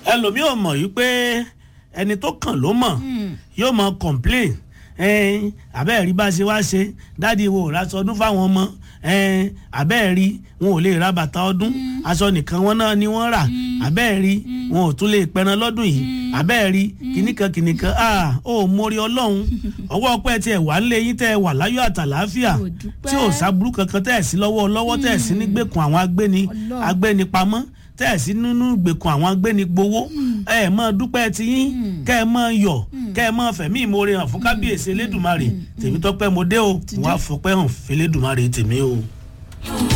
ẹlòmíì ò mọ̀ yìí pé ẹni tó kàn ló mọ̀ yóò mọ complain ẹn abẹ́ẹ̀rí bá ṣe wá ṣe dáàdi wo ò raṣọ ọdún fáwọn ọmọ ẹn abẹ́ẹ̀rí wọn ò lè ra bàtà ọdún aṣọ nìkan wọn náà ni wọ́n rà abẹ́ẹ̀rí wọn ò tún lè pẹran lọ́dún yìí abẹ́ẹ̀rí kìnnìkan kìnnìkan a ò mórí ọlọ́run ọwọ́ ọpẹ́ tí ẹ wà nílé yín tẹ́ ẹ wà láyọ̀ àtàlàáfíà Kò dúpẹ́. tí ò sábúrú kankan tẹ́ ẹ sí lọ́wọ́ lọ́wọ́ tẹ́ ẹ sí nígbèkùn àwọn agbéni Ọlọ́run. agbénipamọ́ tẹ́ ẹ̀ sí nínú ìgbèkùn àwọn agbénigbowó ẹ ẹ̀ mọ́ dúpẹ́ ti yín kẹ́ ẹ mọ́ yọ̀ kẹ́ ẹ mọ́ fẹ̀mí ìmoore hàn fún kábíyèsí elédùnmarè tèmi tọ́pẹ́ mo dé o wàá fọpẹ́ hàn fẹ́lẹ́dùnmarè tèmi o.